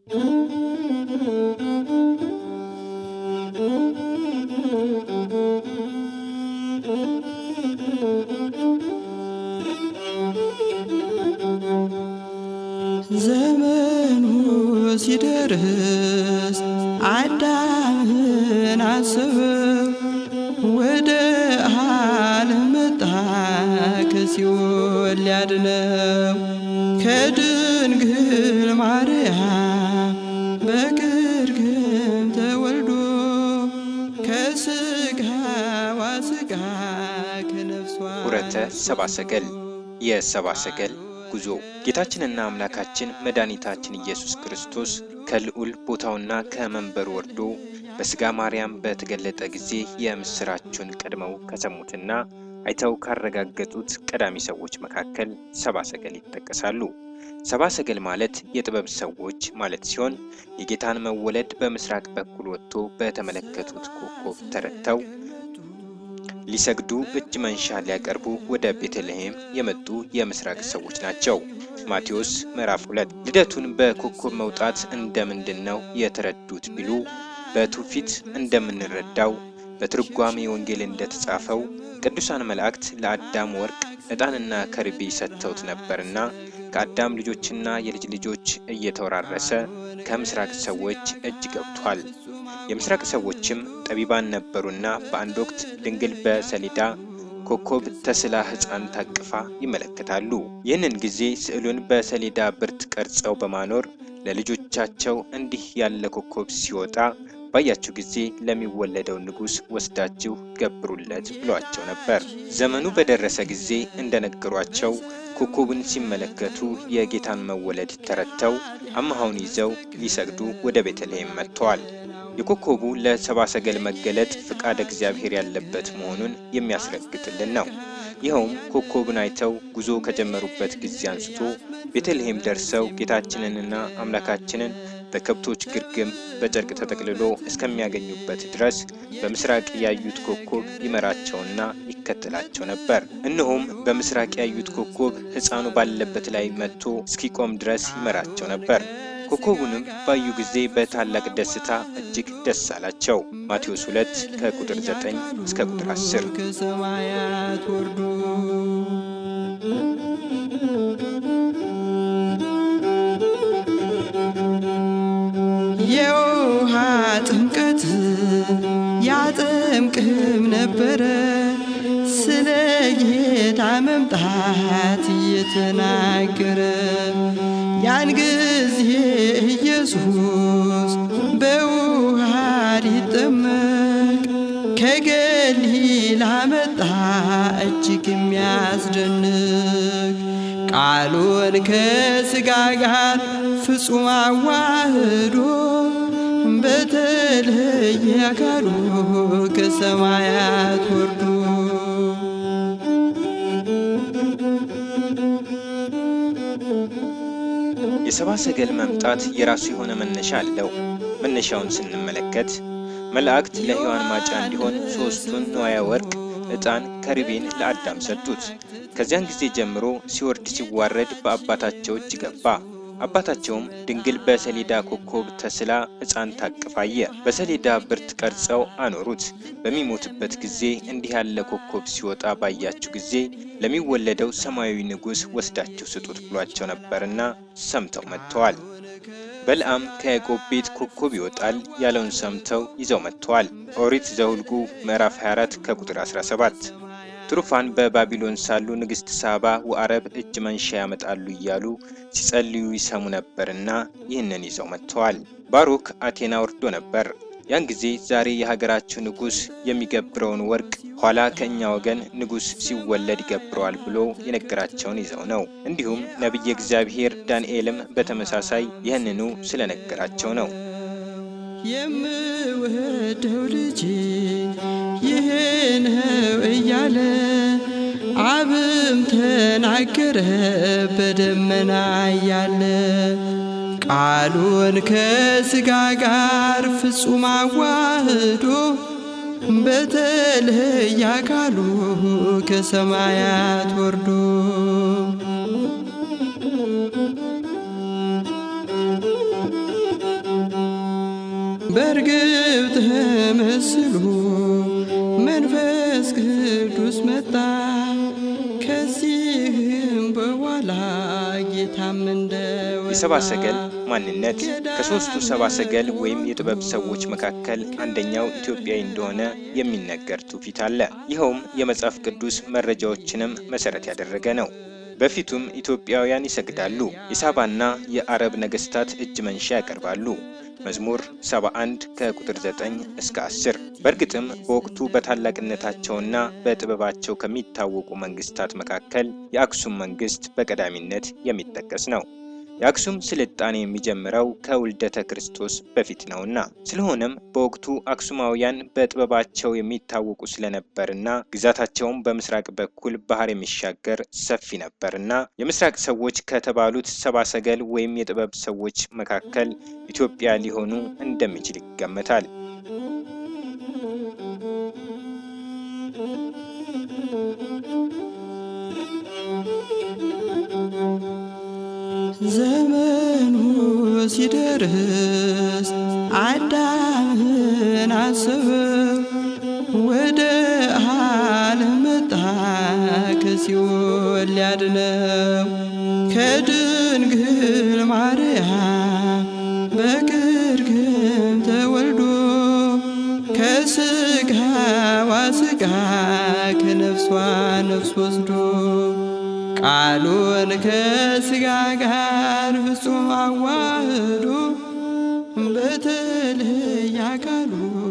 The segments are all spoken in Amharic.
ዘመኑ ሲደርስ አዳምን አሰበው ወደ ዓለም መጣ ከሲኦል ሊያድነው ከድንግል ማርያም በግርግም ተወልዶ ከስጋዋ ስጋ ከነፍሷ ሁረተ ሰብአ ሰገል የሰብአ ሰገል ጉዞ ጌታችንና አምላካችን መድኃኒታችን ኢየሱስ ክርስቶስ ከልዑል ቦታውና ከመንበሩ ወርዶ በሥጋ ማርያም በተገለጠ ጊዜ የምሥራቹን ቀድመው ከሰሙትና አይተው ካረጋገጡት ቀዳሚ ሰዎች መካከል ሰብአ ሰገል ይጠቀሳሉ። ሰብአ ሰገል ማለት የጥበብ ሰዎች ማለት ሲሆን የጌታን መወለድ በምስራቅ በኩል ወጥቶ በተመለከቱት ኮከብ ተረድተው ሊሰግዱ እጅ መንሻ ሊያቀርቡ ወደ ቤተልሔም የመጡ የምስራቅ ሰዎች ናቸው። ማቴዎስ ምዕራፍ 2 ልደቱን በኮከብ መውጣት እንደምንድን ነው የተረዱት ቢሉ በትውፊት እንደምንረዳው በትርጓሜ ወንጌል እንደተጻፈው ቅዱሳን መላእክት ለአዳም ወርቅ ዕጣንና ከርቤ ሰጥተውት ነበርና ከአዳም ልጆችና የልጅ ልጆች እየተወራረሰ ከምስራቅ ሰዎች እጅ ገብቷል። የምስራቅ ሰዎችም ጠቢባን ነበሩና በአንድ ወቅት ድንግል በሰሌዳ ኮከብ ተስላ ሕፃን ታቅፋ ይመለከታሉ። ይህንን ጊዜ ስዕሉን በሰሌዳ ብርት ቀርጸው በማኖር ለልጆቻቸው እንዲህ ያለ ኮከብ ሲወጣ ባያችሁ ጊዜ ለሚወለደው ንጉሥ ወስዳችሁ ገብሩለት ብሏቸው ነበር። ዘመኑ በደረሰ ጊዜ እንደነገሯቸው ኮከቡን ሲመለከቱ የጌታን መወለድ ተረድተው አምሃውን ይዘው ሊሰግዱ ወደ ቤተልሔም መጥተዋል። የኮከቡ ለሰብአ ሰገል መገለጥ ፍቃድ እግዚአብሔር ያለበት መሆኑን የሚያስረግጥልን ነው። ይኸውም ኮከቡን አይተው ጉዞ ከጀመሩበት ጊዜ አንስቶ ቤተልሔም ደርሰው ጌታችንንና አምላካችንን በከብቶች ግርግም በጨርቅ ተጠቅልሎ እስከሚያገኙበት ድረስ በምስራቅ ያዩት ኮከብ ይመራቸውና ይከተላቸው ነበር። እነሆም በምስራቅ ያዩት ኮከብ ሕፃኑ ባለበት ላይ መጥቶ እስኪቆም ድረስ ይመራቸው ነበር። ኮከቡንም ባዩ ጊዜ በታላቅ ደስታ እጅግ ደስ አላቸው። ማቴዎስ 2 ከቁጥር 9 እስከ ቁጥር 10 ከሰማያት ወርዶ የውሃ ጥምቀት ያጠምቅም ነበረ ስለ ጌታ መምጣት እየተናገረ ያን ጊዜ ኢየሱስ በውሃ ሊጠመቅ ከገሊላ መጣ እጅግ የሚያስደንቅ ቃሉን ከሥጋ ጋር ፍጹም አዋህዶ በተለየ አካሉ ከሰማያት ወርዶ የሰብአ ሰገል መምጣት የራሱ የሆነ መነሻ አለው። መነሻውን ስንመለከት መላእክት ለሔዋን ማጫ እንዲሆን ሦስቱን ንዋየ ወርቅ፣ ዕጣን፣ ከርቤን ለአዳም ሰጡት። ከዚያን ጊዜ ጀምሮ ሲወርድ ሲዋረድ በአባታቸው እጅ ገባ። አባታቸውም ድንግል በሰሌዳ ኮከብ ተስላ ሕፃን ታቅፋ አየ። በሰሌዳ ብርት ቀርጸው አኖሩት። በሚሞትበት ጊዜ እንዲህ ያለ ኮከብ ሲወጣ ባያችሁ ጊዜ ለሚወለደው ሰማያዊ ንጉሥ ወስዳችሁ ስጡት ብሏቸው ነበርና ሰምተው መጥተዋል። በለዓም ከያዕቆብ ቤት ኮከብ ይወጣል ያለውን ሰምተው ይዘው መጥተዋል። ኦሪት ዘኍልቍ ምዕራፍ 24 ከቁጥር 17 ትሩፋን በባቢሎን ሳሉ ንግሥት ሳባ ወአረብ እጅ መንሻ ያመጣሉ እያሉ ሲጸልዩ ይሰሙ ነበርና ይህንን ይዘው መጥተዋል። ባሩክ አቴና ወርዶ ነበር። ያን ጊዜ ዛሬ የሀገራችሁ ንጉሥ የሚገብረውን ወርቅ ኋላ ከእኛ ወገን ንጉሥ ሲወለድ ይገብረዋል ብሎ የነገራቸውን ይዘው ነው። እንዲሁም ነቢየ እግዚአብሔር ዳንኤልም በተመሳሳይ ይህንኑ ስለነገራቸው ነው። የምወደው ልጅ ይህ ነው እያለ አብም ተናገረ በደመና እያለ ቃሉን ከሥጋ ጋር ፍጹም አዋህዶ በተለየ አካሉ ከሰማያት ወርዶ በርግብ ተመስሎ መንፈስ ቅዱስ መጣ። ከዚህም በኋላ ጌታም እንደወጣ የሰብአ ሰገል ማንነት ከሦስቱ ሰብአ ሰገል ወይም የጥበብ ሰዎች መካከል አንደኛው ኢትዮጵያዊ እንደሆነ የሚነገር ትውፊት አለ። ይኸውም የመጽሐፍ ቅዱስ መረጃዎችንም መሠረት ያደረገ ነው። በፊቱም ኢትዮጵያውያን ይሰግዳሉ። የሳባና የአረብ ነገሥታት እጅ መንሻ ያቀርባሉ። መዝሙር 71 ከቁጥር 9 እስከ 10። በእርግጥም በወቅቱ በታላቅነታቸውና በጥበባቸው ከሚታወቁ መንግስታት መካከል የአክሱም መንግስት በቀዳሚነት የሚጠቀስ ነው። የአክሱም ስልጣኔ የሚጀምረው ከውልደተ ክርስቶስ በፊት ነውና፣ ስለሆነም በወቅቱ አክሱማውያን በጥበባቸው የሚታወቁ ስለነበርና ግዛታቸውም በምስራቅ በኩል ባህር የሚሻገር ሰፊ ነበርና የምስራቅ ሰዎች ከተባሉት ሰብአ ሰገል ወይም የጥበብ ሰዎች መካከል ኢትዮጵያ ሊሆኑ እንደሚችል ይገመታል። ዘመኑ ሲደርስ አዳምን አሰበው፣ ወደ ዓለም መጣ ከሲኦል ሊያድነው። ከድንግል ማርያም በግርግም ተወልዶ ከስጋዋ ስጋ ከነፍሷ ነፍስ ወስዶ ቃሉን ከስጋ ጋር ፍጹም አዋህዶ በተለየ አካሉ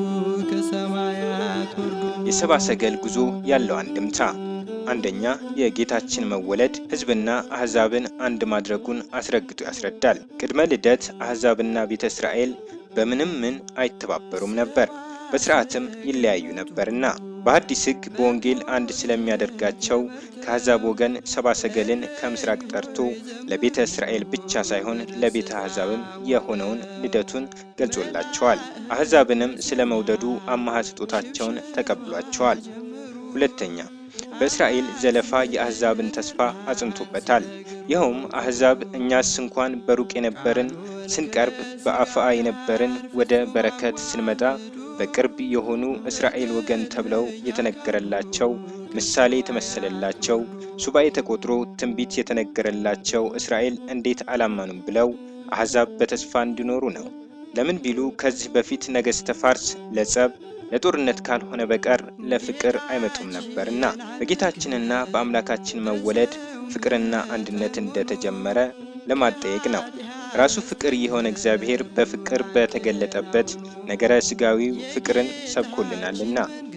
ከሰማያት ወርዶ የሰብአ ሰገል ጉዞ ያለው አንድምታ አንደኛ የጌታችን መወለድ ሕዝብና አሕዛብን አንድ ማድረጉን አስረግጦ ያስረዳል። ቅድመ ልደት አሕዛብና ቤተ እስራኤል በምንም ምን አይተባበሩም ነበር፣ በሥርዓትም ይለያዩ ነበርና በሐዲስ ሕግ በወንጌል አንድ ስለሚያደርጋቸው ከአሕዛብ ወገን ሰብአ ሰገልን ከምስራቅ ጠርቶ ለቤተ እስራኤል ብቻ ሳይሆን ለቤተ አሕዛብም የሆነውን ልደቱን ገልጾላቸዋል። አሕዛብንም ስለ መውደዱ አማሃ ስጦታቸውን ተቀብሏቸዋል። ሁለተኛ በእስራኤል ዘለፋ የአሕዛብን ተስፋ አጽንቶበታል። ይኸውም አሕዛብ እኛስ እንኳን በሩቅ የነበርን ስንቀርብ በአፍአ የነበርን ወደ በረከት ስንመጣ በቅርብ የሆኑ እስራኤል ወገን ተብለው የተነገረላቸው ምሳሌ የተመሰለላቸው ሱባኤ ተቆጥሮ ትንቢት የተነገረላቸው እስራኤል እንዴት አላመኑም ብለው አሕዛብ በተስፋ እንዲኖሩ ነው። ለምን ቢሉ ከዚህ በፊት ነገሥተ ፋርስ ለጸብ ለጦርነት ካልሆነ በቀር ለፍቅር አይመጡም ነበርና በጌታችንና በአምላካችን መወለድ ፍቅርና አንድነት እንደተጀመረ ለማጠየቅ ነው። ራሱ ፍቅር የሆነ እግዚአብሔር በፍቅር በተገለጠበት ነገረ ሥጋዊው ፍቅርን ሰብኮልናልና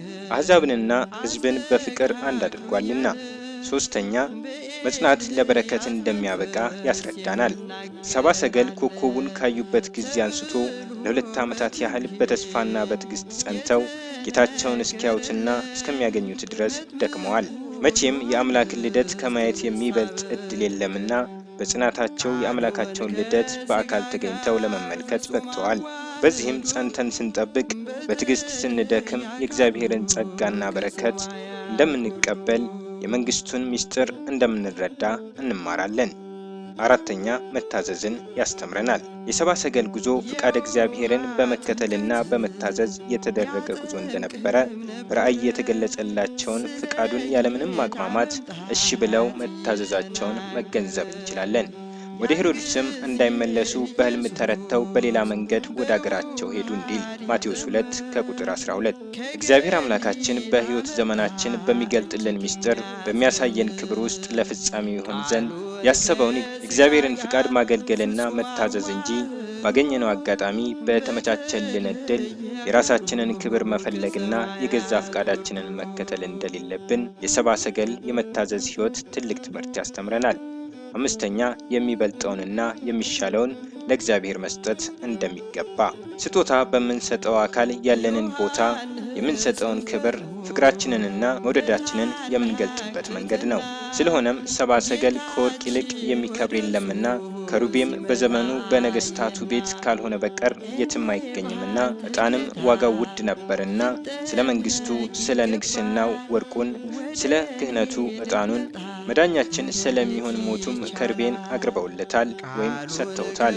አሕዛብንና ሕዝብን በፍቅር አንድ አድርጓልና። ሦስተኛ መጽናት ለበረከት እንደሚያበቃ ያስረዳናል። ሰብአ ሰገል ኮከቡን ካዩበት ጊዜ አንስቶ ለሁለት ዓመታት ያህል በተስፋና በትዕግሥት ጸንተው ጌታቸውን እስኪያዩትና እስከሚያገኙት ድረስ ደክመዋል። መቼም የአምላክን ልደት ከማየት የሚበልጥ ዕድል የለምና በጽናታቸው የአምላካቸውን ልደት በአካል ተገኝተው ለመመልከት በቅተዋል። በዚህም ጸንተን ስንጠብቅ፣ በትዕግሥት ስንደክም የእግዚአብሔርን ጸጋና በረከት እንደምንቀበል የመንግሥቱን ምስጢር እንደምንረዳ እንማራለን። አራተኛ መታዘዝን ያስተምረናል። የሰብአ ሰገል ጉዞ ፍቃድ እግዚአብሔርን በመከተልና በመታዘዝ የተደረገ ጉዞ እንደነበረ ራእይ የተገለጸላቸውን ፍቃዱን ያለምንም ማቅማማት እሺ ብለው መታዘዛቸውን መገንዘብ እንችላለን። ወደ ሄሮድስም እንዳይመለሱ በሕልም ተረድተው በሌላ መንገድ ወደ አገራቸው ሄዱ እንዲል ማቴዎስ 2 ከቁጥር 12። እግዚአብሔር አምላካችን በሕይወት ዘመናችን በሚገልጥልን ምስጢር በሚያሳየን ክብር ውስጥ ለፍጻሜ ይሆን ዘንድ ያሰበውን እግዚአብሔርን ፍቃድ ማገልገልና መታዘዝ እንጂ ባገኘነው አጋጣሚ በተመቻቸልን ዕድል የራሳችንን ክብር መፈለግና የገዛ ፍቃዳችንን መከተል እንደሌለብን የሰብአ ሰገል የመታዘዝ ሕይወት ትልቅ ትምህርት ያስተምረናል። አምስተኛ የሚበልጠውንና የሚሻለውን ለእግዚአብሔር መስጠት እንደሚገባ ስጦታ በምንሰጠው አካል ያለንን ቦታ የምንሰጠውን ክብር ፍቅራችንንና መውደዳችንን የምንገልጥበት መንገድ ነው። ስለሆነም ሰብአ ሰገል ከወርቅ ይልቅ የሚከብር የለምና ከሩቤም በዘመኑ በነገሥታቱ ቤት ካልሆነ በቀር የትም አይገኝምና ዕጣንም ዋጋው ውድ ነበርና ስለ መንግሥቱ፣ ስለ ንግሥናው ወርቁን፣ ስለ ክህነቱ ዕጣኑን መዳኛችን ስለሚሆን ሞቱም ከርቤን አቅርበውለታል ወይም ሰጥተውታል።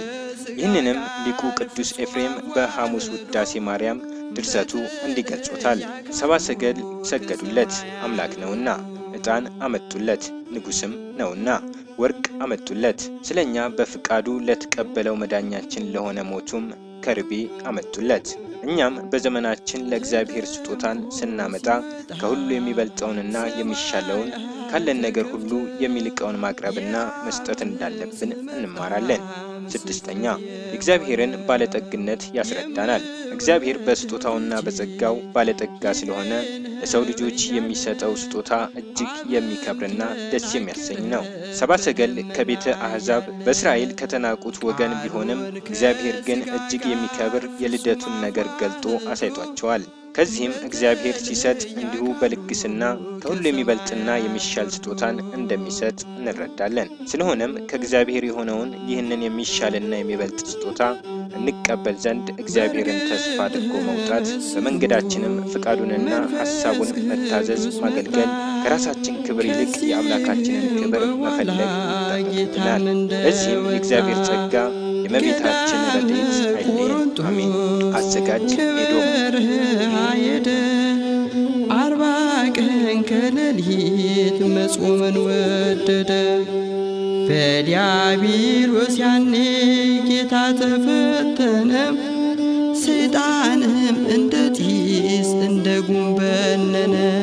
ይህንንም ሊቁ ቅዱስ ኤፍሬም በሐሙስ ውዳሴ ማርያም ድርሰቱ እንዲገልጾታል። ሰብአ ሰገል ሰገዱለት አምላክ ነውና፣ ዕጣን አመጡለት ንጉሥም ነውና፣ ወርቅ አመጡለት ስለ እኛ በፍቃዱ ለተቀበለው መዳኛችን ለሆነ ሞቱም ከርቤ አመጡለት። እኛም በዘመናችን ለእግዚአብሔር ስጦታን ስናመጣ ከሁሉ የሚበልጠውንና የሚሻለውን ካለን ነገር ሁሉ የሚልቀውን ማቅረብና መስጠት እንዳለብን እንማራለን። ስድስተኛ የእግዚአብሔርን ባለጠግነት ያስረዳናል። እግዚአብሔር በስጦታውና በጸጋው ባለጠጋ ስለሆነ ለሰው ልጆች የሚሰጠው ስጦታ እጅግ የሚከብርና ደስ የሚያሰኝ ነው። ሰብአ ሰገል ከቤተ አሕዛብ በእስራኤል ከተናቁት ወገን ቢሆንም እግዚአብሔር ግን እጅግ የሚከብር የልደቱን ነገር ገልጦ አሳይቷቸዋል። ከዚህም እግዚአብሔር ሲሰጥ እንዲሁ በልግስና ከሁሉ የሚበልጥና የሚሻል ስጦታን እንደሚሰጥ እንረዳለን። ስለሆነም ከእግዚአብሔር የሆነውን ይህንን የሚሻልና የሚበልጥ ስጦታ እንቀበል ዘንድ እግዚአብሔርን ተስፋ አድርጎ መውጣት፣ በመንገዳችንም ፍቃዱንና ሐሳቡን መታዘዝ፣ ማገልገል፣ ከራሳችን ክብር ይልቅ የአምላካችንን ክብር መፈለግ ይጠበቅብናል። ለዚህም የእግዚአብሔር ጸጋ የእመቤታችን ረድኤት አይለየን። አሜን። አዘጋጅ ኤዶም ሄደ አርባ ቀን ከሌሊት መጾምን ወደደ። በዲያብሎስ ያኔ ጌታ ተፈተነ። ሰይጣንም እንደ ጢስ እንደ ጉም በነነ።